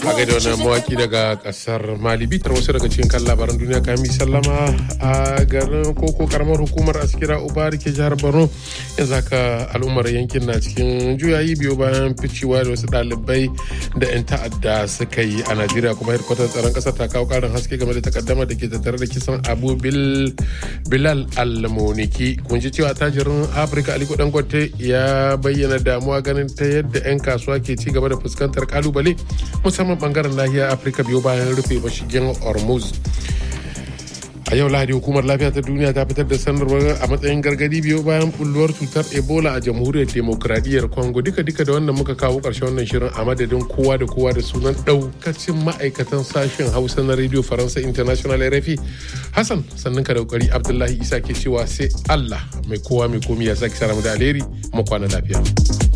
a gaida wannan mawaki daga kasar mali bitar wasu daga cikin kan labaran duniya kami sallama a garin koko karamar hukumar askira uba da ke jihar borno yanzu haka al'ummar yankin na cikin juyayi biyu bayan ficewa da wasu ɗalibai da 'yan ta'adda suka yi a najeriya kuma hedkwatar tsaron ƙasar ta kawo ƙarin haske game da takaddama da ke tattare da kisan abu bilal almoniki kun ji cewa tajirin afirka aliko dangote ya bayyana damuwa ganin ta yadda 'yan kasuwa ke ci gaba da fuskantar kalubale musamman bangaren nahiyar afirka biyu bayan rufe mashigin hormuz a yau lahadi hukumar lafiya ta duniya ta fitar da sanarwar a matsayin gargadi biyu bayan bulluwar cutar ebola a jamhuriyar demokradiyyar congo duka duka da wannan muka kawo karshen wannan shirin a madadin kowa da kowa da sunan daukacin ma'aikatan sashen hausa na radio faransa international rfi hassan sannan ka da kokari abdullahi isa ke cewa sai allah mai kowa mai komi ya sake sara da alheri mu kwana lafiya